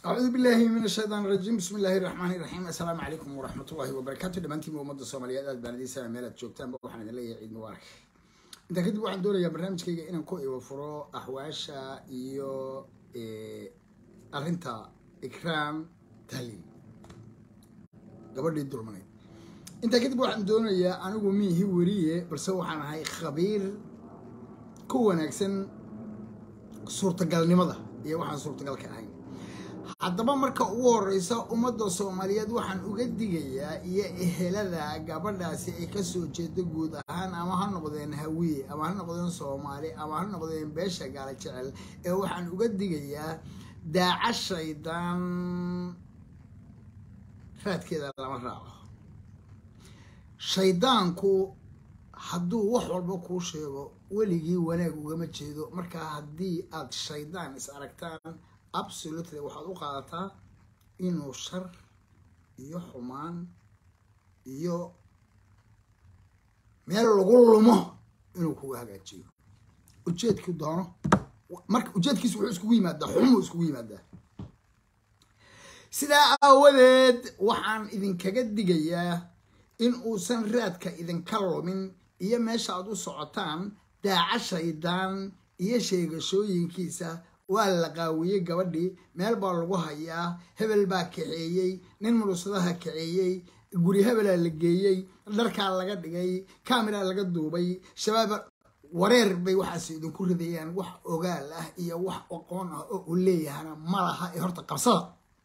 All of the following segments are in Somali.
acuudu billahi min ashaytaan rajiim bismi illaahi raxmaani raxiim assalaamu calaykum waraxmat ullahi wabarakaatu dhammaantiinba ummadda soomaaliyeed aad baan idiin meel aad joogtaanba waxaan idin leeyahay ciid mubaarak intaa kadib waxaan doonayaa barnaamijkayga inaan ku iwa furo axwaasha iyo arrinta ikraam tahliil gabadhii dulmaneyd intaa kadib waxaan doonayaa anigu miihi weriye balse waxaan ahay khabiir ku wanaagsan suurtagalnimada iyo waxaan suurtagalka ahayn haddaba marka ugu horeysa ummadda soomaaliyeed waxaan uga digayaa iyo ehelada gabadhaasi ay kasoo jeedo guud ahaan ama ha noqdeen hawiye ama ha noqdeen soomaali ama ha noqdeen beesha gaala jecel ee waxaan uga digayaa daaca shaydaan raadkeeda lama raaco shaydaanku hadduu wax walba kuu sheego weligii wanaag ugama jeedo markaa haddii aad shaydaan is aragtaan absolutely waxaad u qaadataa inuu shar iyo xumaan iyo meel lagu lumo inuu kuga hagaajiyo ujeedku doono marka ujeedkiisu wuxuu iskugu yimaadaa xumuu iskugu yimaadaa sidaa aawadeed waxaan idinkaga digayaa in uusan raadka idinka lumin iyo meesha aad u socotaan daaca shaydaan iyo sheegashooyinkiisa waa la qaawiyey gabadhii meel baa lagu hayaa hebel baa kaxeeyey nin murusadaha kaxeeyey guri hebelaa la geeyey dharkaa laga dhigay camera laga duubay shabaab wareer bay waxaas idinku ridayaan wax ogaal ah iyo wax aqoon ah oo uu leeyahana ma laha ee horta qabsada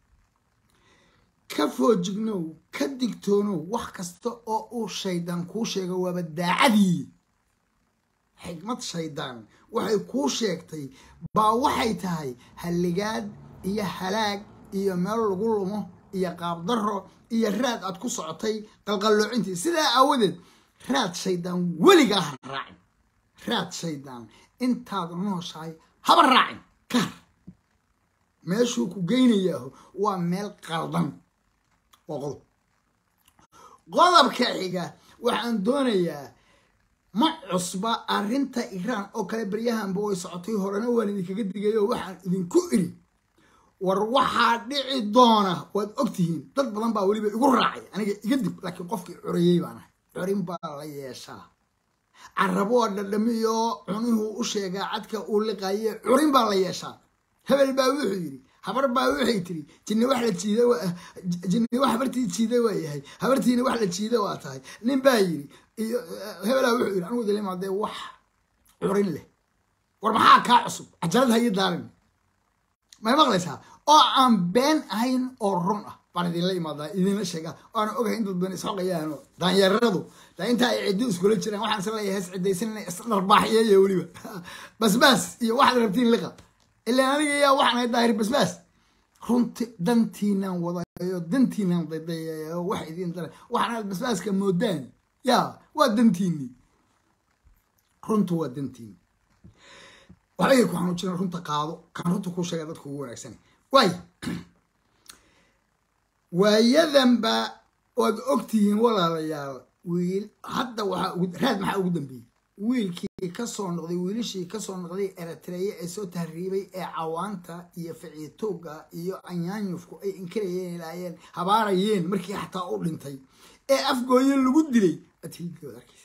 ka foojignow ka digtoonow wax kasta oo uu shaydaan kuu sheego waaba daacadii xigmad shaydaan waxay kuu sheegtay baa waxay tahay halligaad iyo halaag iyo meel lagu lumo iyo qaabdarro iyo raad aad ku socotay qalqalloocintii sidaa aawadeed raad shaydaan weligaa ha raacin raad shaydaan intaad nooshahay haba raacin kaar meeshuu ku geynayaaho waa meel qaldan waa qodob qodobka xiga waxaan doonayaa ma cusba arrinta iiraan oo kale baryahanba way socotay horena waan idinkaga digayo waxaan idinku iri war waxaa dhici doona waad ogtihiin dad badan baa weliba igu raacay aniga iga dib laakiin qofkii coreeyey baan ahay corin baa la yeeshaa caraboo dhadhamiyo cunihuu u sheegaa cadka uu liqaye curin baa la yeeshaa hebel baa wuxuu yidhi habar baa waxay tiri jinni wax la jiida jinni wax habartii jiida waa yahay habartiina wax la jiida waa tahay nin baa yidhi iyo hebelaa wuxuu yidhi anigu dalimaadee wax curin leh war maxaa kaa cusub cajalad hayi daarin may maqlaysaa oo aan been ahayn oo run ah baan idinla imaadaa idinla sheegaa waana ogahay in dad badan isxoqayaano daanyaradu daa intaa ay ciddo iskula jiraan waxaan is leeyahay is ciddaysanina isdharbaaxyeeya weliba basbaas iyo waxaad rabtiin liqa ilaa aniga yaa waxaan ahay daahir basbaas runti dantiinaan wadayo dantiinaan daydayayo wax idiin dara waxaan aad basbaaska moodaan yaa waa dantiini runtu waa dantiini waxbay ku xanuujinaan runta qaado kaan runta kuu sheega dadka ugu wanaagsan waay waayadanba waad ogtihiin walaalayaal wiil hadda waxaa raad maxaa ugu dambeeyey wiilkii kasoo noqday wiilashii kasoo noqday eritreya ee soo tahriibay ee cawaanta iyo ficiitooga iyo anyaanyufku ay inkarayeen ilaayeen habaarayeen markii xataa u dhintay ee afgooye lagu dilay adhiidkooda arkaysa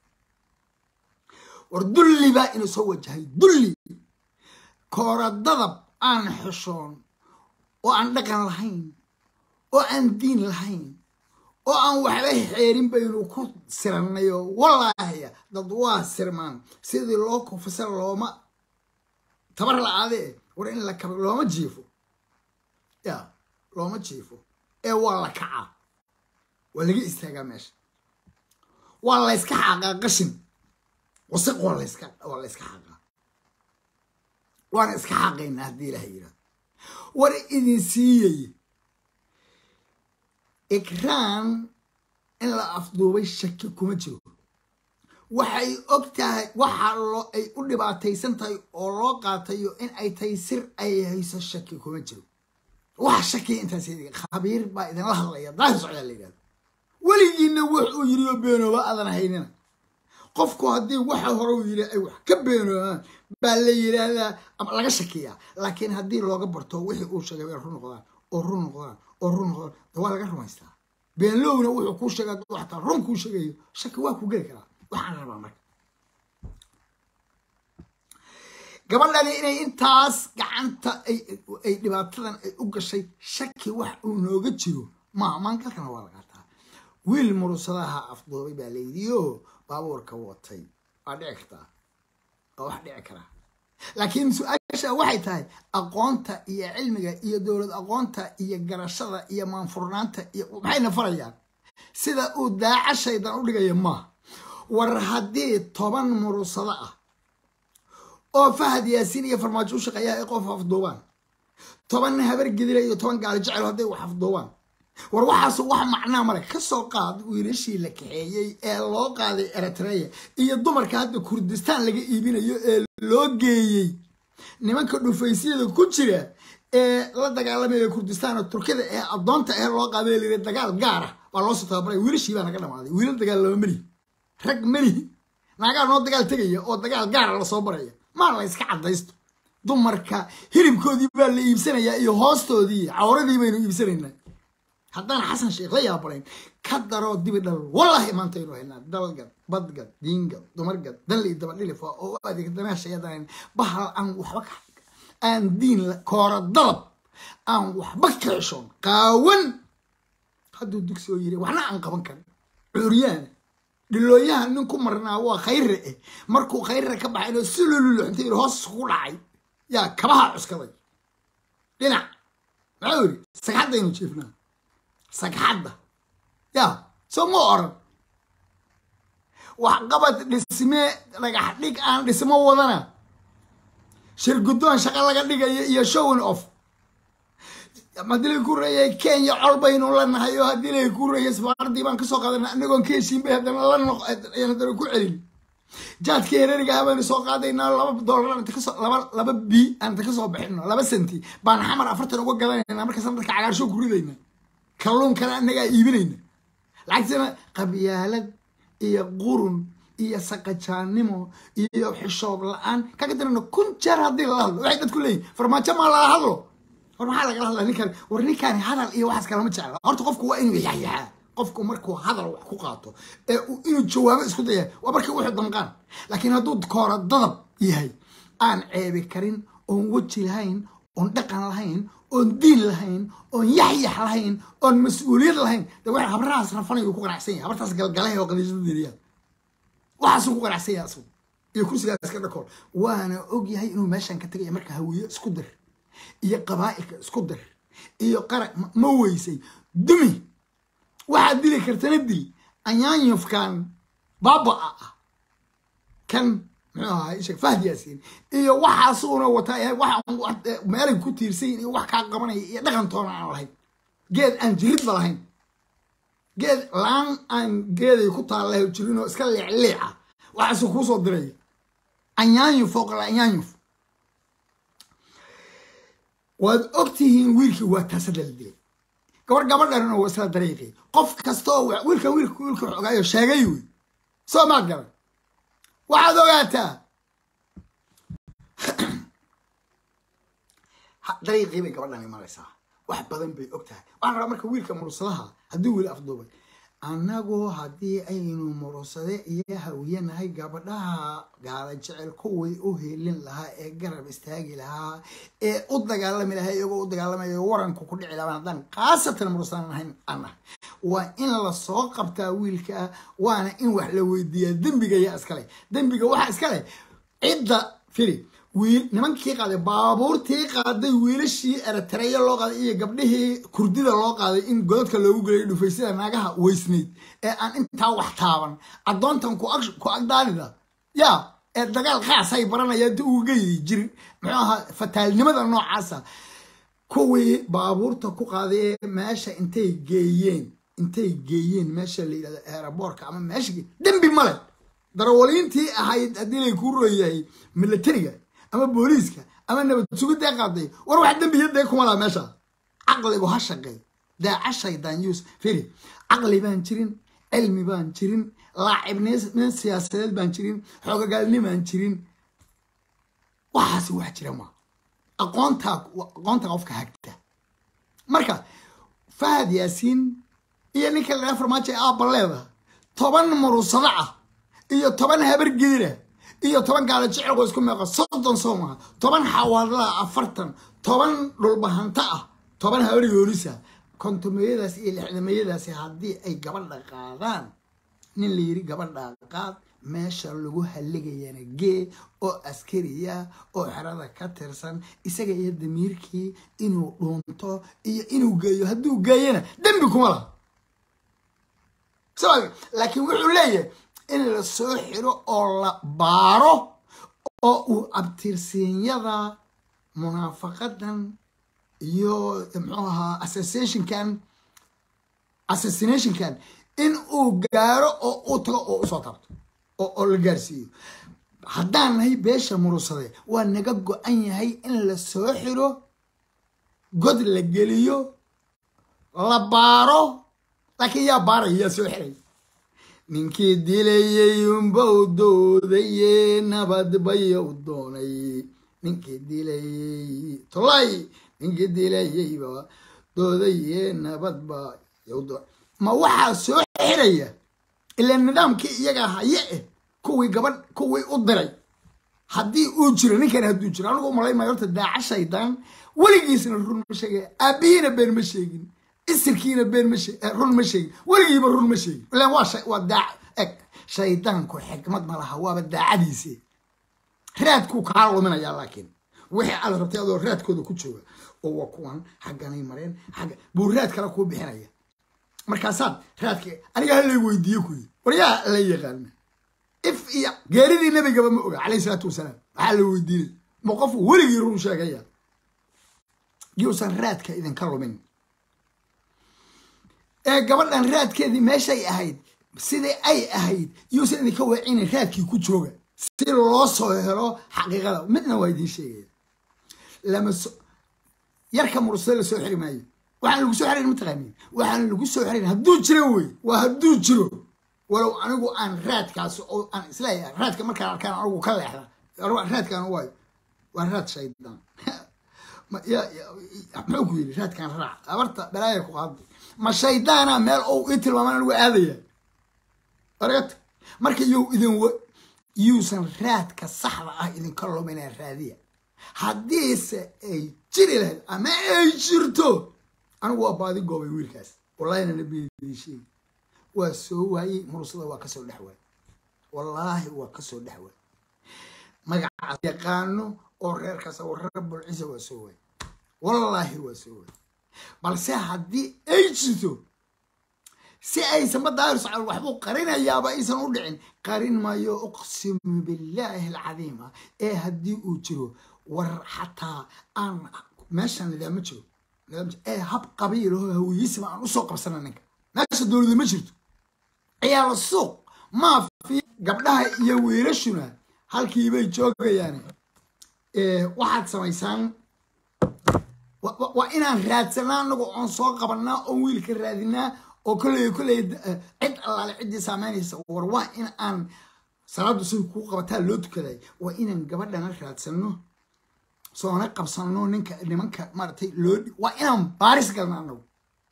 war dulli baa inuu soo wajahay dulli kooradadab aan xeshoon oo aan dhaqan lahayn oo aan diin lahayn oo aan waxba xeerin baynu ku siranayo wallaahiya dad waa sirmaan sidii loo kufisa looma tabar la-aadee war in la kaba looma jiifo ya looma jiifo ee waa la kacaa waa laga istaagaa meesha waa layska xaaqaa qashin wasiq waa layska waa layska xaaqaa waana iska xaaqaynaa haddii ilaha yirahdo war idin siiyay ikraan in la afduubay shaki kuma jiro waxay og tahay waxa loo ay u dhibaataysan tahay oo loo qaatayo in ay tahay sir ay hayso shaki kuma jiro wax shakiya intaas khabiir baa idinla hadlaya daahir socdaa la yidhahdo weligiina wuxuu yiri oo beenooba aadan haynina qofku haddii waxa hore uu yidhi ay wax ka beenoobaan baa la yidhaahdaa ama laga shakiyaa laakiin haddii looga barto wixii uu sheegay ay run noqdaan oo run noqdaan oo run noqdaan waa laga rumaystaa beenlowna wuxuu kuu sheega hadduu xataa run kuu sheegayo shaki waa ku geli karaa waxaan rabaa marka gabadhani inay intaas gacanta ay dhibaatadan ay u gashay shaki wax uu nooga jiro maaha maangalkana waa la qaataa wiil murusadaha afduubay baa layidhiyo baabuurka watay waa dhici kartaa waa wax dhici karaa laakiin su-aasha waxay tahay aqoonta iyo cilmiga iyo dowlad aqoonta iyo garashada iyo maanfurnaanta iyo maxayna farayaan sida uu daaca shaydan u dhigaya maaha war haddii toban murusado ah oo fahad yaasiin iyo farmaajo u shaqeeya ay qof afduubaan toban habar gedila iyo toban gaali jecel hadday wax afduubaan war waxaas wax macnaa male kasoo qaad wiilashii la kaxeeyey ee loo qaaday eritreya iyo dumarka hadda kurdistaan laga iibinayo ee loo geeyey nimanka dhufaysyada ku jira ee la dagaalamaya kurdistaan oo turkida ee addoonta ee loo qaaday layiri dagaal gaara baa loosoo tababaray wiilashii baa naga dhamaaday wiilal dagaal lama melihi rag melihi naagaa noo dagaal tegaya oo dagaal gaara lasoo baraya maa la iska caddaysto dumarka hilibkoodii baa la iibsanayaa iyo hoostoodii cawradii baynu iibsanaynaa haddaan xasan sheekh la yaabalayn ka daroo dibi dhal wallahi maanta aynu haynaa dalgad badgad diingad dumargad danley dabadhilif oo u adeegdamaashayadaan bahal aan waxba ka aan diin koora dalab aan waxba ka xishoon qaawan hadduu dugsi oo yiri waxna aan qaban karin cuuryaana dhilooyaha nin ku marnaa waa khayre eh markuu khayre ka baxay inoo si lululuxntay hoos ku dhacay yaa kabaha cuskaday dhinac maxuu yidhi sagxaddaynu jiifnaa sagxadda yaa soo ma oran waxqabad dhismee dhagax dhig aan dhismo wadana shirguddoon shaqo laga dhigayo iyo showin off haddii lay ku reeyay kenya col baynu lanahay oo haddii lay ku reeyay safaaradii baan kasoo qaadana anagoon ka heshiin bay haddana la noq haddana ku celin jaadka hereriga ah baynu soo qaadaynaa laba dollar anta kasoo laba laba b anta kasoo bixino laba senti baan xamar afartan uga gadanaynaa markaasaan dadka cagaarshow ku ridayna kalluunkana annagaa iibinayna lacagtana qabyaalad iyo qurun iyo saqajaannimo iyo xishoob la-aan kaga darana kun jeer haddii lala hadlo waxay dadku leeyihin farmaajo maa lala hadlo war maxaa lagala hadlaa ninkan war ninkaani hadal iyo waxaas kalama jecla horta qofku waa inuu yaxyaxaa qofku markuu hadal wax ku qaato ee inuu jawaabo isku daya waa markii wuxuu damqaan laakiin hadduu koora dadab yahay aan ceebi karin oon weji lahayn oon dhaqan lahayn oon diin lahayn oon yaxyax lahayn oon mas-uuliyad lahayn de wax habrahaas rafanayu ku qanacsan yahay habartaas galgalay oo qadiishadadiiriyaa waxaasuu ku qanacsan yahay asagu iyo kursigaas ka dhakool waana og yahay inuu meeshan ka tegaya marka hawiye isku dir iyo qabaa'ilka isku dir iyo qarag ma weysay dumi waxaad dili kartana dil anyaanyufkan baaba-a ah kan muxuu ahaa isheg fahd yaasiin iyo waxaasuuna wataa waxa meelay ku tiirsayin iyo wax kaa qabanaya iyo dhaqantoona aan lahayn geed aan jiridba lahayn geed laan aan geeday ku taallahay jirinoo iska leecleeca waxaasuu kuusoo diraya anyaanyuf fooqala anyaanyuf waad ogtihiin wiilkii waa taasada la dilay gabar gabadhan waa isla dariiqii qof kastaoo wiilkan wiilka wiilka wax ogaayo sheegay wey soo maad garan waxaad ogaataa dariiqii bay gabadhan imanaysaa wax badan bay og tahay waxaan rabaa marka wiilka murursadaha haddii wiil afduubay annagoo haddii aynu murursade iyo hawiyanahay gabadhaha gaala jecel kuwii u helin lahaa ee garab istaagi lahaa ee u dagaalami lahaa iyagoo u dagaalamayo waranku ku dhici lahaa haddaan khaasatan murursadan ahayn anah waa in lasoo qabtaa wiilka waana in wax la weydiiyaa dembiga yaa iskale dembiga waxaa iskale cidda firi wiil nimankii qaaday baabuurtii qaaday wiilashii eritreya loo qaaday iyo gabdhihii kurdida loo qaaday in godadka loogu gelayo dhufaysida naagaha weysnayd ee aan intaa wax taaban addoontan ku agdaanida yaa ee dagaal khaasay baranaya inta uga yiri jir muxuu ahaa fataalnimada noocaasa kuwii baabuurta ku qaaday ee meesha intay geeyeen intay geeyeen meesha la yidhahdo eeraboorka ama meesha dembi male darawaliintii ahayd haddii lay kuu royahay milatariga ama booliiska ama nabad sugidee qaaday war wax dembiyadee kuma laha meesha caqligu ha shaqeey daaca shaydaan yus firi caqli baan jirin cilmi baan jirin laacibneen siyaasadeed baan jirin xoogagaalni baan jirin waxaasi wax jira ma aqoontaa aqoonta qofka hagta marka fahad yaasiin iyo ninka la farmaajo ee aabba leeda toban murusado ah iyo toban habar gedira iyo toban gaala jecilqoo isku meeqa soddon soo maha toban xawaadlaa afartan toban dhulbahanta ah toban habar yoolisa kontomeyadaas iyo lixdamayadaasi haddii ay gabadha qaadaan nin la yiri gabadha qaad meesha lagu halligayana gee oo askariya oo xerada ka tirsan isaga iyo damiirkii inuu dhuunto iyo inuu geeyo hadduu geeyana dembi kuma laha laakiin wuxuu leeyahay in la soo xiro oo la baaro oo uu abtirsiinyada munaafaqadan iyo muxuu ahaa assassinationkan assassinationkan in uu gaaro oo uu tago oo usoo taabto oo la gaarsiiyo haddaan nahay beesha murusade waa naga go-an yahay in la soo xiro god la geliyo la baaro laakiin yaa baaraya yaa soo xiray ninkii dilayey unbow doodaye nabad bayow doonay ninkii dilayey tolay ninkii dilayeyba doodaye nabad bayow doonay ma waxaa soo xiraya ilaa nidaamkii iyaga haye eh kuwii gabadh kuwii u diray haddii uu jiro ninkan hadduu jiro anigu malay maayo horta daaca shaydaan weligiisna run ma sheegay aabihiina been ma sheegin isirkiina been ma run ma sheegin weligiiba run ma sheegin ilaan waa waa daac eg shaydaanku xikmad ma laha waaba daacadiisi raadkuu kaa luminayaa laakiin wixii aad rabtay adoo raadkooda ku jooga oo waa kuwan xagganay mareen xagga buu raad kale kuu bixinaya markaasaad raadka aniga halay weydiiye kuyi waryaa la yaqaana if iyo geeridii nabigaba ma oga calayhi salaatu wasalaam waxaa la weydiinay ma qofu weligii run sheegaya yuusan raadka idinka lumin ee gabadhan raadkeedii meeshay ahayd sidai ay ahayd yuusan idinka weecinin raadkii ku jooga si loo soo helo xaqiiqada midna waa idiin sheegaya lama so yarka mursada la soo xiri maayo waxaan lagu soo xirayn mataqaanin waxaan lagu soo xirayn hadduu jiro wey waa hadduu jiro walow anigu aan raadkaas oo aan isleeyahay raadka markaan arkaan anigu ka leexda raadkaan waayo waa raad shaydaan muxuu ku yidhi raadkaan raac abarta balaaya ku qaaday ma shaydaana meel ou ii tilmaamaan anigu aadaya argata marka you idin yuusan raadka saxda ah idinka luminaa raadiya haddiise ay jiri lahayd ama ay jirto anigu waa baadi goobay wiilkaas wallahina nabiyadii sheegi waa soo waayey mursada waa kasoo dhex waay wallaahi waa kasoo dhex waay magacaas yaqaano oo reerkaas oo reer bulcisa waa soo waay wallaahi waa soo waay balse haddii ay jirto si aysan badaahir socon waxbuu qarinayaaba aysan u dhicin qarin maayo uqsimu billaahi alcadiima ee haddii uu jiro war xataa aan meeshan nidaama jiro ee hab qabiilaho hawiyiisima aan usoo qabsana ninka meesha dowlada ma jirto ciyaala suuq maafi gabdhaha iyo wiilashuna halkiibay joogayaane waxaad samaysaan waa inaan raadsanaa anagu oon soo qabanaa oon wiilka raadinaa oo kolley kolley cid allaale ciddii saameynaysa war waa in aan salaaddu siday kuu qabataa loo tukaday waa inaan gabadhana raadsano soona qabsano ninka nimanka maaragtay loo waa inaan baaris galna anagu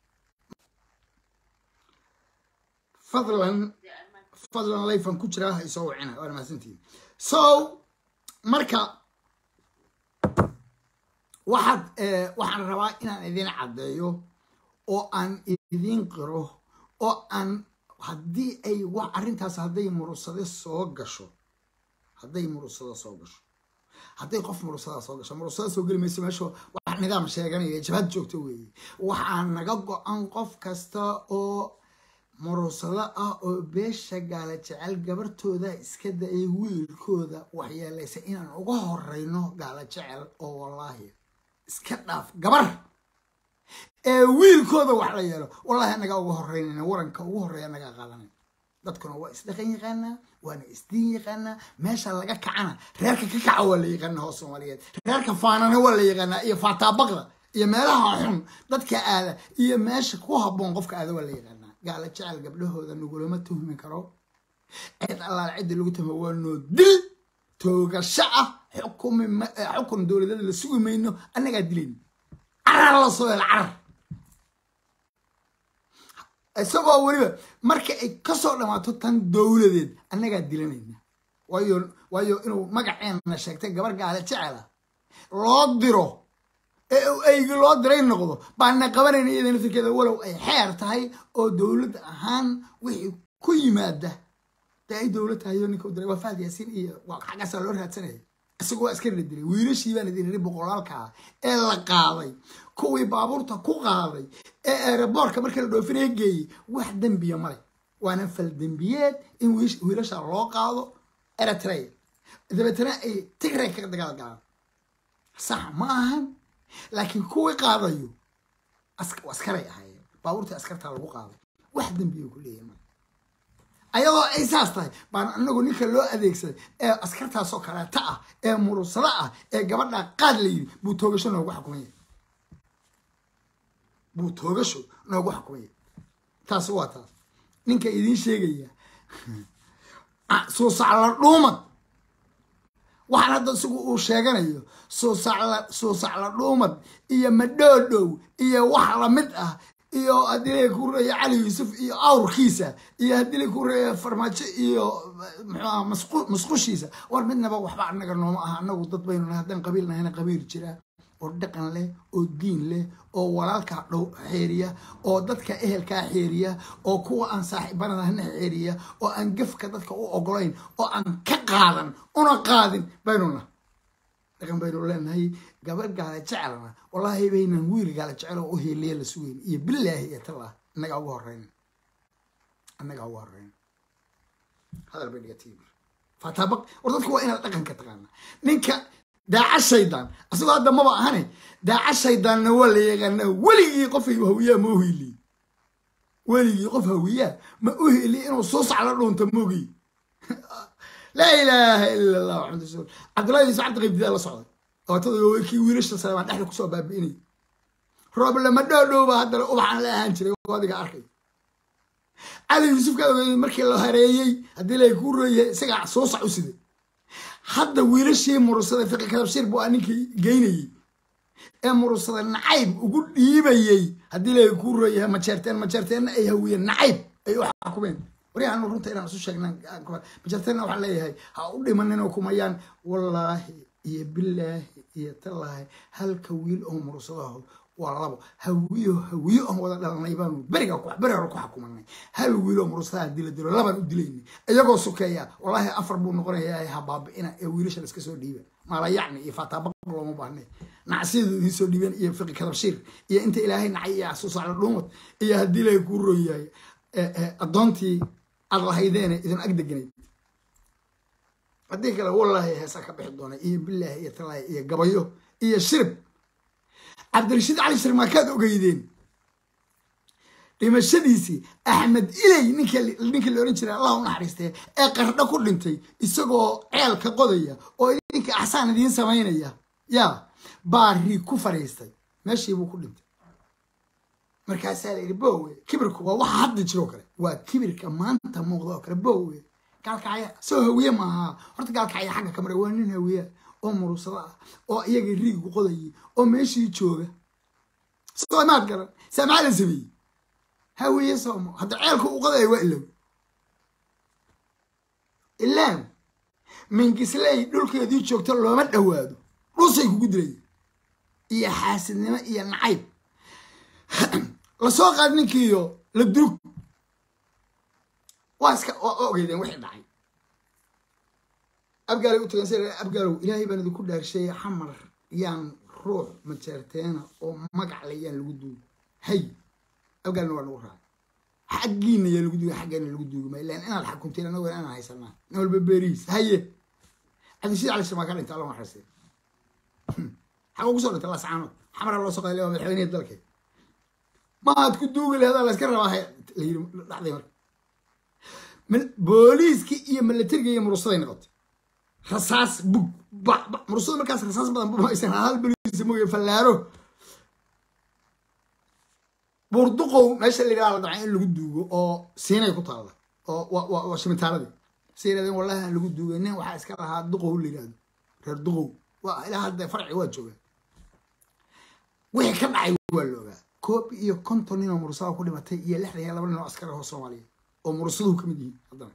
fadlan fadlan layfan ku jiraa ha isoo wacina waana mahadsantihin so marka waxaad waxaan rabaa inaan idin caddeeyo oo aan idiin qiro oo aan haddii ay wax arrintaas hadday murusade soo gasho hadday murusada soo gasho hadday qof murusada soo gasho murusada soo geli mayso meesha wax nidaam sheeganaya jabhad joogto weeye waxaa naga go-an qof kasta oo murusado ah oo beesha gaala jecel gabartooda iska da-ay wiilkooda waxyeelaysa inaan uga horeyno gaala jecel oo wallaahi iska dhaaf gabar ee wiilkooda wax la yeelo wallahi anagaa uga horeynayna waranka ugu horeeya anagaa qaadanay dadkuna waa isdhaqan yaqaanaa waana isdiin yaqaanaa meesha laga kacana reerka ka kaca waa la yaqaanaa hoos soomaaliyeed reerka faanana waa la yaqaanaa iyo faataabaqda iyo meelaha xun dadka aada iyo meesha ku habboon qofka aada waa la yaqaanaa gaala jecel gabdhahooda nagulama tuhmi karo cid allaal cidda lagu tuhma waa noo dil toogasho ah xukumi xukun dowladada la sugi mayno annagaa dilayno carar la soo hel carar isagoo weliba marka ay kasoo dhammaato tan dowladeed annagaa dilanayna waayo waayo inuu magaceena sheegtay gabar gaale jecela loo diro ee uu eygi loo diray noqdo baana qabanayna iyada naftirkeeda walow ay xeer tahay oo dowlad ahaan wixii ku yimaada dee ay dowlad tahay oo ninka u diray waa fahad yaasiin iyo waa xaggaasaa loo raadsanaya isagoo waa iska dilay wiilashii baan idin iri boqolaalkaa ee la qaaday kuwii baabuurta ku qaaday ee aeroboortka markii la dhoofinaya geeyey wax dembiya male waana fal dembiyeed in wiilasha loo qaado eritrea dabeetana ay tigray ka dagaal galaan sax ma ahan laakiin kuwii qaadayo askaray ahaayeen baabuurtii askartaa lagu qaaday wax dembiya ku leeyahay male ayadoo ay saas tahay baan anagu ninka loo adeegsaday ee askartaasoo kaleeta ah ee murusado ah ee gabadha qaad la yidhi buu toogasho noogu xukumaya buu toogasho noogu xukumaya taas waa taas ninka idiin sheegaya suusacla dhuumad waxaan hadda isagu uu sheeganayo suusacla suusacla dhuumad iyo madhoodhow iyo wax lamid ah iyo haddii la ku reeya cali yuusuf iyo awrkiisa iyo haddii la ku reeya farmaajo iyo muxuuaha masqushiisa war midnaba waxba anaga nooma aha anagu dad baynu nahay haddaan qabiil nahayna qabiil jira oo dhaqan leh oo diin leh oo walaalkaa dhow xeeriya oo dadka ehelkaa xeeriya oo kuwa aan saaxiibanadahna xeeriya oo aan gefka dadka u ogolayn oo aan ka qaadan una qaadin baynu nahay dhaqan baynu leenahay gabadh gaala jecelna wallaahi baynan wiil gaala jecel oo u heeliya la sugeyn iyo bilaahi iyo tallah annagaa ugu horeyn annagaa ugu horeyn hadal bay dhigatiib fataabaq war dadku waa inaad dhaqanka taqaana ninka daaca shaydaan asagoo hadda maba ahane daaca shaydaanna waa la yaqaana weligii qof hawiyaa ma u heliye weligii qof hawiyaa ma u heliye inuu soo sacla dhuunta mogi laa ilaaha ila allah maxamad rasul cabdullahi yuusuf cabdi qaybdidaa la socday ootada kii wiilasha saleebaan dhexda kusoo baabi'inay roob lama dhoodhowba haddana ubaxaan la ahaan jiray adiga arkay cali yuusuf ka ogeeyey markii la hareeyey haddii lay ku reeyay isagaa soo sac u siday hadda wiilashii murusada fiqi kadabshiir buu aa ninkii geynayey ee murusada nacayb ugu dhiibayey haddii lay ku reeyahay majeerteen majeerteenna ay hawiyeen nacayb ay u xakumeen waryahan runta inaan isu sheegnan majeerteenna waxaan leeyahay ha u dhimanin oo kumayaan wallaahi iyo bilaahi iyo tallaahi halka wiil oo murusadahood waa labo hawiyo hawiyo oon wada dhalanay baanu beriga beri hore ku xukumanay hal wiil oo murusadaha dila dilo labaan u dilaynay iyagoo sukeeya wallaahi afar buu noqonayaa ha baabi'ina ee wiilasha laiska soo dhiiba maalayacni iyo faataabaq looma baahnay nacsiyadu idiin soo dhiibeen iyo fiqi kadabshiir iyo inta ilaahay nacay iyo asuusacla dhuumad iyo haddii lay kuu royahay addoontii aad lahaydeene idin ag deganayd haddii kale wallaahi heesa ka bixi doona iyo bilaahi iyo talaahi iyo gabayo iyo shirib cabdirashiid cali shir maakaad ogeydeen dhimashadiisii axmed iley ninkii la ohan jiray allah u naxariistee ee qardho ku dhintay isagoo ceel ka qodaya oo idinka axsaan idiin samaynaya yaa baari ku fadhiistay meeshii buu ku dhintay markaasaa la yidhi bowe kibirku waa waxa hadda jiroo kale waa kibirka maanta muuqda oo kale bowe gaalkacya soo hawiye maaha horta gaalkacya xagga ka maray waa nin hawiya oo murusado ah oo iyaga riigu qodayay oo meeshii jooga soo maad garan saa maxaa la sameeyey hawiye soomo hadda ceelka u qodaya waa ilow ilaan mingisley dhulkeedii joogta looma dhowaado dhusay kugu dilaya iyo xaasidnimo iyo nacayb lasoo qaad ninkiiyo la durug waa iska waa ogeydeen wixii dhacay abgaalay u tagan si abgaalow ilaahay baan idinku dhaarsheeyay xamar yaan ruux majeerteena oo magac le yaan lagu duugi hay abgaalna waa nagu raacay xaggiina yaa lagu duugi xaggeena lagu duugi maayo ilaan inaad xakunteen anagoo inaan haysanaa nin walba beerihiis haye cabdishiid cali shirmaa ka dhintay alla naxariistay xaguu kusoo dhintay lascaanood xamara loo soo qaday waa madaxweynihii dalkeed maad ku duugi laheedaa la iska rabaa la yiri dhacday marka booliiskii iyo milatariga iyo murusaday noqotay rasaas bug murusada markaas rasaas badan bumaysan hal boliis mooye fallaaro buurduqow meesha la yidhaha la damcay in lagu duugo oo siinay ku taalla oo waa shimitaaladii si yidhahdeen wallahi aan lagu duugay nin waxaa iska lahaa duqow la yidhahdo reer duqow waa ilaa hadda farci waa jooga wixii ka dhacay waa la ogaa koob iyo konton nin oo mursada ku dhimatay iyo lixdan iyo laba nin oo askar ah oo soomaaliya oo mursaduhu ka mid yihiin haddana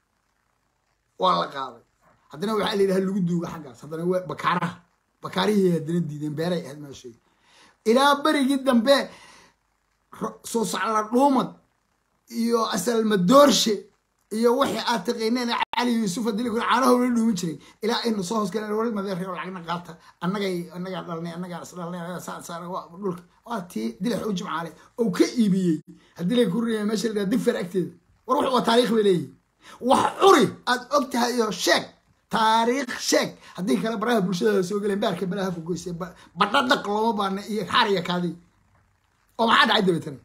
waa la qaaday haddana waxaa la yidhaha lagu duuga xaggaas haddana waa bakaaraha bakaarihii haddana diideen beeray ahayd meeshay ilaa berigii dambe soo sacla dhuumad iyo asal madoorshe iyo wixii aad taqiineen cali yuusuf hadii lakun caanaho la dhuumin jiray ilaa aynu soo hoosgaleen wal madeer oo lacagna qaata annagay annagaa dhalnay annagaa is dhalnay dhulka waa tii dilax u jimcaale oo ka iibiyey haddii lay ku riya meesha la digfer agteeda war wuxuu waa taariikh bay leeyihin wax curi aad og tahay iyo sheeg taariikh sheeg haddii kale baraha bulshada soo geleen baarka balaha ku goysay badhadhaq looma baana iyo xaariya kaadi oo maxaa dhacay dabeetana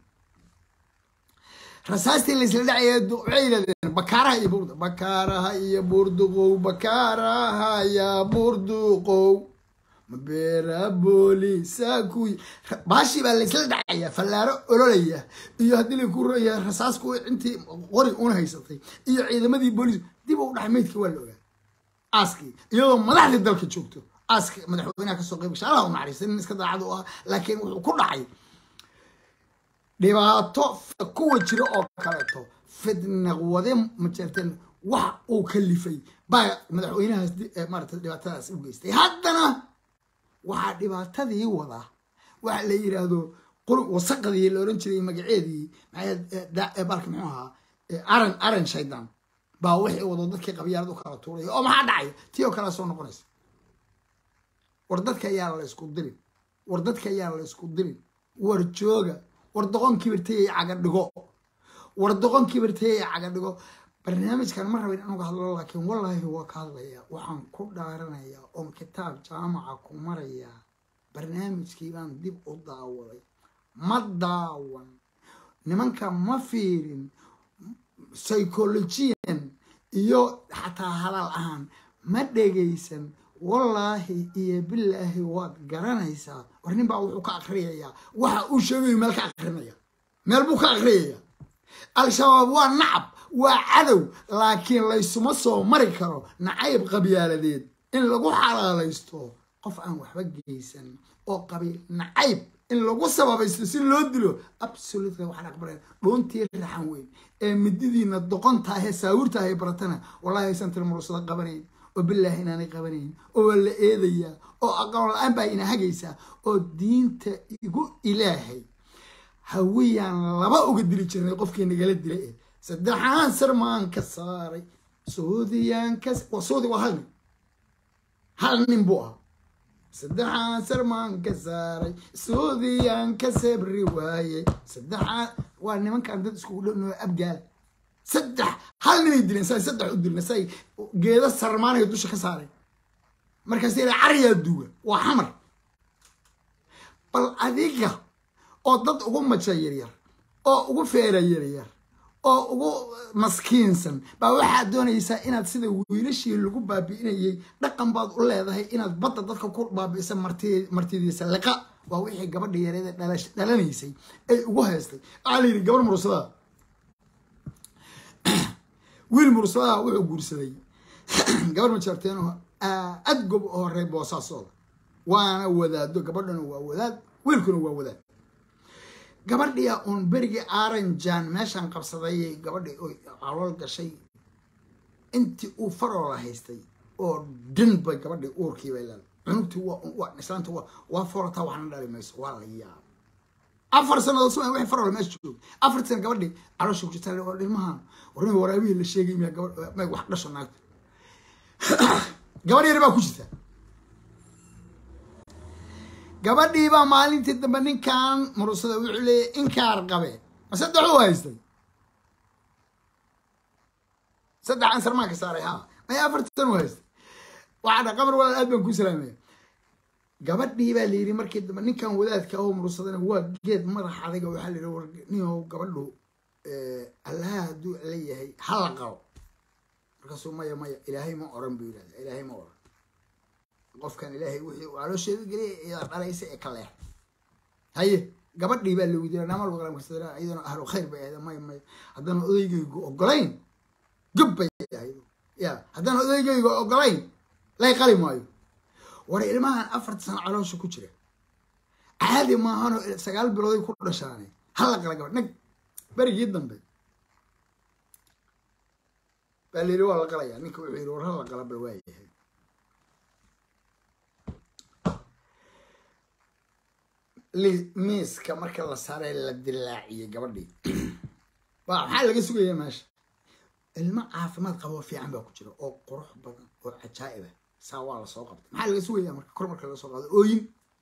rasaastii laisla dhacaya waxay yidhahdeen bakaaraha iyo buurd bakaaraha iyo buurduqow bakaaraha ya buurduqow mabeera boolisa kuy baashii baa laisla dhacaya fallaaro ololaya iyo haddii laku raya rasaasku intii qori una haysatay iyo ciidamadii booliis dib u dhacay meydka waa la ogaa aaskii iyadoo madaxdii dalka joogto aaska madaxweynaha kasoo qayb gashay allah u naxariista nin iska daacad u ah laakiin wuxuu ku dhacay dhibaato kuwa jira oo kaleeto fidnaqwade majeerteen wax uu kalifay baa madaxweynahaas maarata dhibaatadaas u geystay haddana waxaa dhibaatadii wada waxa la yidhaahdo qur wasaqadii la oran jiray magaceedii baalka muxuu ahaa aran aran shaydan baa wixii wado dadkii qabyaalad u kala tuuraya oo maxaa dhacaya tii oo kalea soo noqonaysa war dadka ayaa la ysku dirin war dadka ayaa la ysku dirin war jooga war doqon kibirtayay caga dhigo war doqon kibirtayay caga dhigo barnaamijkan ma rabin inuga hadlo laakiin wallaahi waa ka hadlaya waxaan ku dhaaranaya oon kitaab jaamaca ku maraya barnaamijkii baan dib u daawaday ma daawan nimanka ma fiirin psychologiyan iyo xataa halaal ahaan ma dhegaysan wallaahi iyo bilaahi waad garanaysaa war nin baa wuxuu ka akriyayaa waxa uu sheegayo meel ka akrinaya meel buu ka akriyayaa al-shabaab waa nacab waa cadow laakiin laysuma soo mari karo nacayb qabyaaladeed in lagu xalaalaysto qof aan waxba geysan oo qabiil nacayb in lagu sababaysto si loo dilo absolutely waxaan aqbalaya dhuuntii raxan weyn ee mididiina doqontaahee saawirtaahee baratana wallahi aysan tilmursada qabanayn oo bilaahi inaanay qabanayn oo waa la eedayaa oo aqoon la-aan baa ina hagaysaa oo diinta igu ilaahay hawiyaan laba uga dili jirnay qofkii nagala dilay eh saddexaan sarmaan ka saaray suudiyaan ka suudi waa hal nin hal nin buu ah saddexaan sarmaan ka saaray suudiyaan ka sabri waayey saddexaan waa nimankan dad iskugu dhownoo abgaal saddex hal ninay dileen say saddex u dilna say geedo sarmaanaya dusha ka saaray markaas ila cariyaa duuga waa xamar bal adiga oo dad ugu maja yaryar oo ugu feera yaryar oo ugu maskiinsan baa waxaad doonaysaa inaad sida wiilashii lagu baabi'inayay dhaqan baad u leedahay inaad badda dadka ku baabi'isa martidiisa liqa waa wixii gabadha yareeda dhalanaysay ay ugu haystay waxaa la yidhi gabar mursadaa wiil mursadaa wuxuu guursaday gabar majarteen aad gob oo horey boosaasooda waana wadaado gabadhana waa wadaad wiilkuna waa wadaad gabadhia uun berigii aranjan meeshaan qabsadayay gabadhii oy calool gashay intii uu faroola haystay oo dhan bay gabadhii uurkii bay leedahay cunugtii waa islaanta waa foolataa waxna dhali mayso waa la yaab afar sanadood suma wixii faroola meesha joogay afar sana gabadhii caloosha ku jirta oo dhilmahan warnima waraabihii la sheegay miya gabadh may wax dhasho naagta gabadh yar baa ku jirta gabadhii baa maalintii dambe ninkan murusada wuxuu leeyahy inkaar qabe ma saddex u haystay saddex aan sarmaan ka saaray ha may afartan u haystay waxaa dha qabar walaal aad baan ku salaamaya gabadhii baa layidhi markii dambe ninkan wadaadka oo murusadana waa geed madax adaga waxaa layidhi war ninoo gabadhu allaha hadduu leeyahay hala qabo markaasuu maya maya ilaahay ma oran buu yidhahda ilaahay ma oran qofkan ilaahay wixii uu caloosheeda geliyay idaa dhalaysa ee ka leex haye gabadhii baa la weydiiya namal waqlam kasada iyaduna ahlu khayr bay ahayd may may haddana odaygaygu ogolayn gab bay ahayd ya haddana odaygaygu ogolayn lay qali maayo war ilmahan afarta sano caloosha ku jira caadi maahano sagaal bilooday ku dhashaane hala qala gabadh nag berigii dambe baa la yidhi waa la qalayaa ninka wuxuu yidhi war hala qala bal waa yahay miiska marka la saaray la dilaaciyey gabadhii waa maxaa laga sugaya meesha ilmo caafimaad qabo fiican baa ku jira oo qurux badan oo cajaa'iba saa waa lasoo qabtay maxaa laga sugaya marka kor marka laga soo qaado ooyin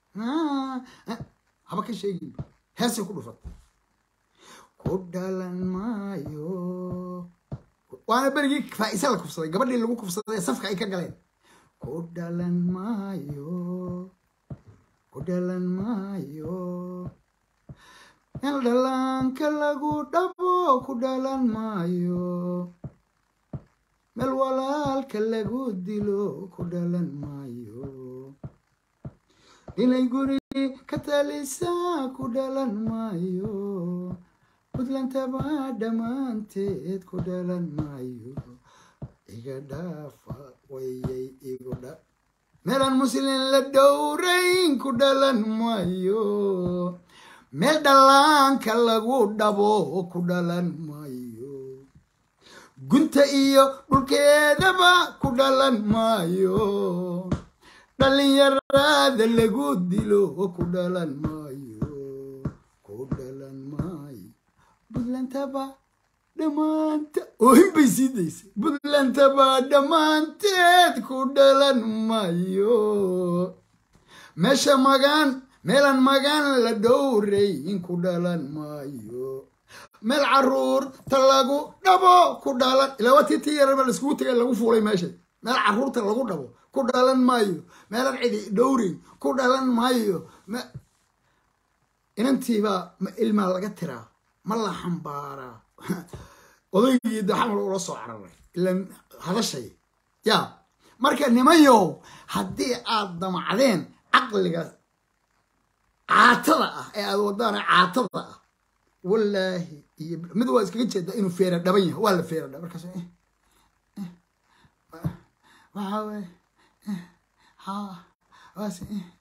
haba ka sheegin heesay ku dhufatay ku dhalan maayo waana berigii faa'ise la kufsaday gabadhii lagu kufsaday safka ay ka galeen ku dhalan maayo ku dhalan maayo meel dhalaanka lagu dhabo ku dhalan maayo meel walaalka lagu dilo ku dhalan maayo inay guri ka talisa ku dhalan maayo puntlandaba dhammaanteed ku dhalan maayo iga dhaafa wayay igu dha meelaan muslin la dhowrayn ku dhalan maayo meel dhallaanka lagu dhabo ku dhalan maayo gunta iyo dhulkeedaba ku dhalan maayo dhallinyarada lagu dilo ku dhalan maayo ku dhalan maayo puntlandaba dhammaanta oohin bay sii daysay puntlandaba dhammaanteed ku dhalan maayo meesha magaan meelaan magaan la dhowrayn ku dhalan maayo meel caruurta lagu dhabo ku dhalan ilaa waa tii tii yaraba laiskugu tegay lagu fuulay meesha meel caruurta lagu dhabo ku dhalan maayo meelaan cidi dhowrayn ku dhalan maayo inantiibaa ma ilmaa laga tiraa ma la xambaaraa odaygii da xamal ula soo cararay ilan hadashay ya marka nimayow haddii aad damacdeen caqliga caatada ah ee aad wadaan caatada ah wallaahi iyo mid waa iskaga jeedaa inuu feera dhaban yahay waa la feera dhaba markaas waxaa weye ha waas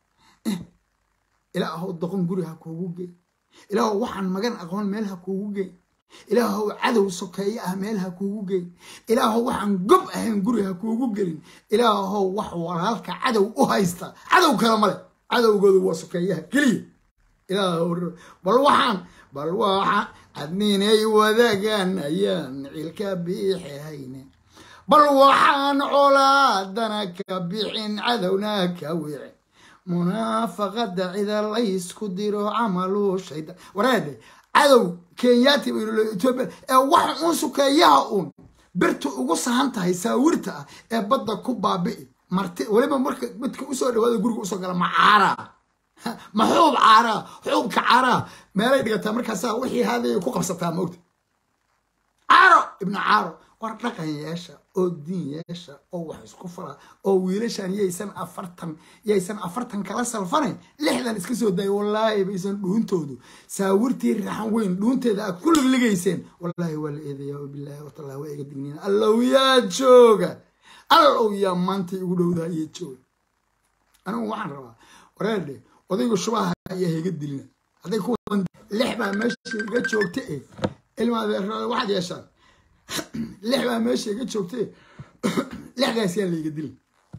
ilaahow doqon guri ha kuugu gey ilaahow waxaan magan aqoon meel ha kuugu gey ilaahow cadow sokeeye ah meel ha kuugu geyn ilaahow waxaan gob ahayn guri ha kuugu gelin ilaahow wax walaalka cadow u haysta cadow kale male cadowgoodu waa sokeeyaha keliya ilaahow bal waxaan bal waxaan adninay wadaagaan ayaan cilka biixi hayne bal waxaan colaadana ka bixin cadowna ka wici munaafaqada cida laysku diro camalu shaydan wareedhe cadow kenyaati etoobiya ee wax uun sukeeyaha uun birta ugu sahan tahay saawirta ah ee badda ku baabi'i marti weliba marka midka usoo dhawaada guriga usoo gala ma caaraa ma xuub caaraa xuubka caaraa meelay dhigataa markaasaa wixii haadaya ku qabsataa moogta caaro ibnu caaro war dhaqan yeesha oo diin yeesha oo wax isku fala oo wiilashan yaysan afartan yaysan afartan kala salfanayn lixdan iska soo daaya wallaahi baysan dhuuntoodu saawirtii raxan weyn dhuunteeda aad ku ligligayseen wallaahi waa la eedayaa oo bilaahi watallahi waa iga digniina allow yaa jooga allow yaa maanta igu dhowdaha iyo jooga anigu waxaan rabaa wareerdhe odayga shubaha ayaa higa dilina hadday kuwan lix baa meesha iga joogta eh ilma adeerada waxaad yeeshaan lix baa meesha iga joogtay lixdaas yaa layga dilin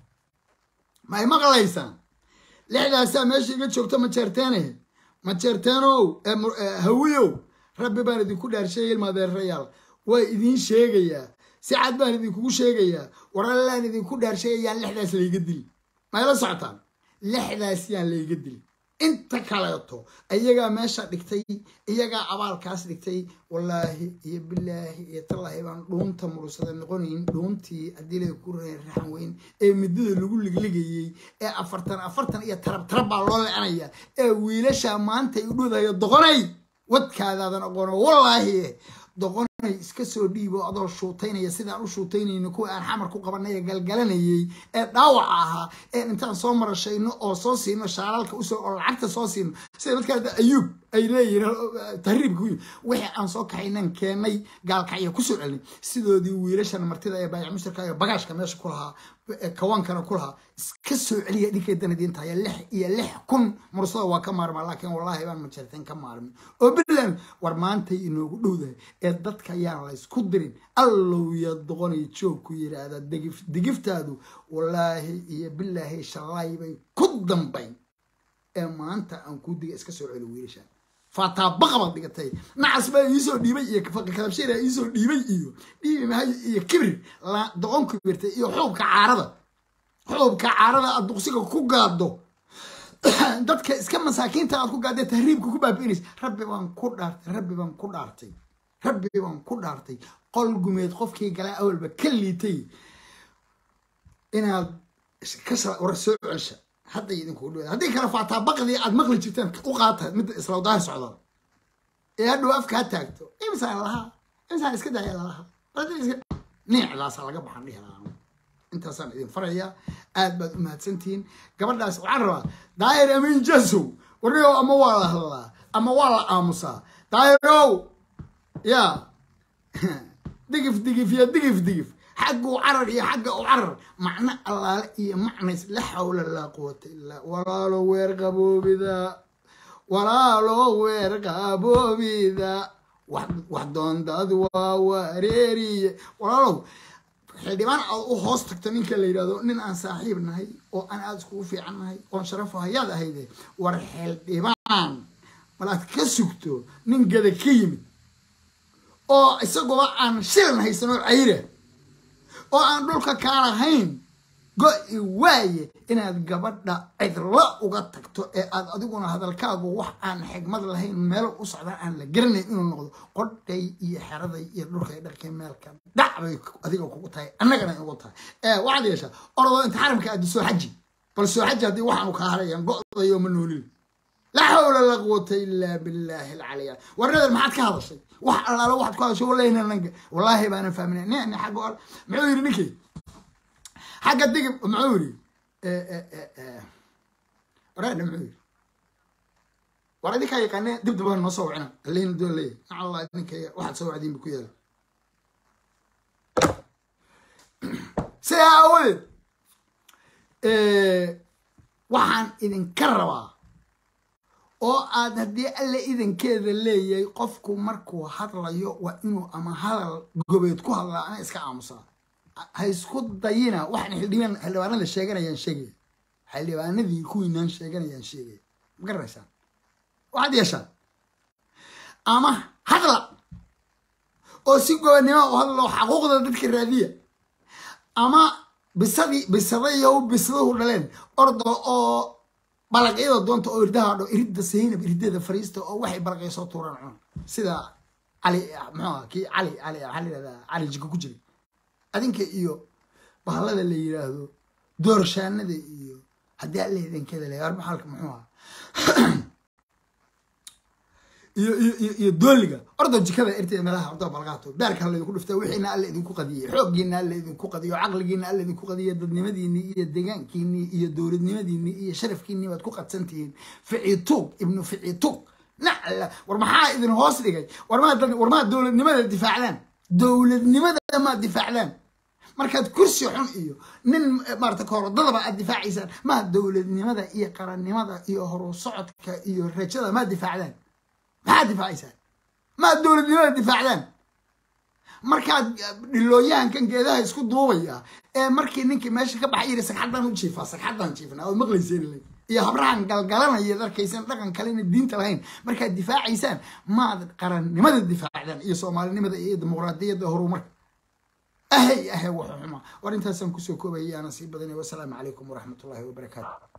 ma ay maqlaysaan lixdaasaa meesha iga joogta ma jeerteene ma jeerteenow hawiyow rabbi baan idinku dhaarsheegay ilma adeerayaal waa idiin sheegayaa si cad baan idinkugu sheegayaa warallaan idinku dhaarsheegayaan lixdaas layga dilin ma ayla socotaan lixdaas yaan layga dilin inta kaleeto iyagaa meesha dhigtay iyagaa abaalkaas dhigtay wallaahi iyo bilaahi iyo tallaahi baan dhuunta murursada noqonayn dhuuntii haddii lay ku raxan weyn ee midada lagu ligligayey ee afartan afartan iyo tarab tarab baa loo lecanaya ee wiilasha maanta ay udhudayo doqonay wadkaadaadan aqoono wallaahi doqonay iska soo dhiibo adoo shuutaynaya sidaan u shuutaynayno kuwa aan xamar ku qabanaya galgalanayay ee dhaawaca ahaa ee intaan soo marashayno oo soo siino shaalaalka usoo oo lacagta soo siino sida dadka ayuub ay leeyihiin tahriibka ku yimi wixii aan soo kaxaynan keenay gaalkacya kusoo celinay sidoodii wiilashan martida ee baayac mushtarka iyo bagaashka meesha ku lahaa kawaankana ku lahaa iska soo celiya dhinkay danadiinta haya lix iyo lix kun mursada waa ka maarmaa laakiin wallaahi baan majarteen ka maarmin oo bilan war maantay inoogu dhowdahay ee dadka ayaan laysku dirin allow ya doqonay joog ku yidhaahda digif digiftaadu wallaahi iyo bilaahi shalaay bay ku dambayn ee maanta aan kuu diga iska soo celi wiilashaan faataabaqa baad dhigatay nacas baa iisoo dhiibay iyo kadabshiira iisoo dhiibay iyo dhiibi mahay iyo kibir doqon kibirtay iyo xuubka caarada xuubka caarada aad duqsiga ku gaado dadka iska masaakiinta aad ku gaadee tahriibka ku baabi'inaysa rabbi baan ku dhaartay rabbi baan ku dhaartay rabbi baan ku dhaartay qol gumeed qofkii galaa awalba ka liitay inaad war soo celsha hadda idinku dhow haddii kale faataa baqdii aad maqli jirteen u qaata midda islawdaha socda ee hadhow afka ha taagto imsaan lahaa imsaan iska daaya lalahaa niicdaasa laga baxan dhihi lahaa intaasaan idin farayaa aad baad u mahadsantihiin gabadhaas waxaan rabaa daayir amin jasow warnigow ama waa la hadlaa ama waa la aamusaa daayirow ya digif digif ya digif digif xagga u carar iyo xagga u carar macno allaale iyo macnays la xawla laa quwata illaa walaalo weer qaboobida walaalo weer qaboobida wax doondaad waa wareeriye walaalow xildhibaan aad u hoos tagto ninka la yidhahdo nin aan saaxiib nahay oo aan aada iskugu fiican nahay oon sharafo hayaad ahayde war xildhibaan malaad ka sugto nin gada ka yimid oo isagoo aan shilan haysanoo cayra oo aan dhulka kaa lahayn go-i waaye inaad gabadha cidlo uga tagto ee aad adiguna hadalkaagu wax aan xigmad lahayn meelo u socdaan aan la garanayn inuu noqdo qodhay iyo xeraday iyo dhulkay dharkay meelka dhac bay adiga kugu tahay annagana igu tahay ee waxaad yeeshaa orodoo inta xaramka aadi soo xaji bal soo xaji haddii waxaanu kaa harayaan go-dayo ma noolin laa xawla laa quwata ilaa billaahi alcaliya warnader maxaad ka hadashay wax allaala waxaad ku hadashay wallahi nananka wallaahi baanan fahminay nicni xagga muxuu yidhi ninkii xagga digib muxuu yidhi waraadha muxuu yidhi war idinkaa yaqaane dib daba noo soo wacina alihina doon leeyahy maca allah idinka waxaad soo wacdiin bu ku yaala sidaa aawadeed waxaan idinka rabaa oo aad haddii alle idankeeda leeyahay qofku markuu hadlayo waa inuu ama hadal gobeed ku hadlaa ama iska aamusaa ha isku dayina waxaan xildhibaan xildhibaanada sheeganayaan sheegaya xildhibaanadii kuwiinaan sheeganayaan sheegaya ma garanaysaan waxaad yeeshaan ama hadla oo si gobonnimo u hadlo xaquuqda dadka raadiya ama bisadii bisadayo bisaduhu dhaleen ordo oo balaqyada doonta oo irdaha dho iridda saynab irideeda fariista oo waxay balaqya soo tuuraan cun sida cali muxuu kii cali cali waxaa la yihahdaa cali jiko ku jiray adinka iyo bahalada la yiraahdo doorshaanada iyo haddii alle idankeeda le arbixalka muxuu aha iyo iyo iyo iyo dooliga ordo jikada irteeda meelaha ordo balqaato daarka alla idinku dhifta wixiina alle idinku qadiyey xooggiina alle idinku qadiyo caqligiina alle idinku qadiyo dadnimadiinii iyo deegaankiinii iyo dowladnimadiinii iyo sharafkiinii baad ku qadsantihiin ficituug ibnu ficituug nacla war maxaa idin hoos dhigay warmaa war maa dowladnimada difaacdaan dowladnimada maa difaacdaan markaad kursi xun iyo nin maarata koorodadaba aad difaacaysaan maa dowladnimada iyo qarannimada iyo horu socodka iyo rajada maa difaacdaan maxaad difaacaysaan maad dowladnimada difaacdaan markaad dhilooyahankan geedaha isku duubaya ee markii ninkii meesha ka baxay yiri sagxaddaan u jiifaa sagxaddaan jiifnaa ood maqlayseen iyo habrahan galgalanaya darkaysan dhaqan kalena diinta lahayn markaad difaacaysaan maad qarannimada difaacdaan iyo soomaalinimada iyo dimuqraadiyadda horumarka ahay ahay wuxuu xumaa war intaasaan kusoo koobaya aanan sii badanay wasalaamu calaykum waraxmatullaahi wabarakaatu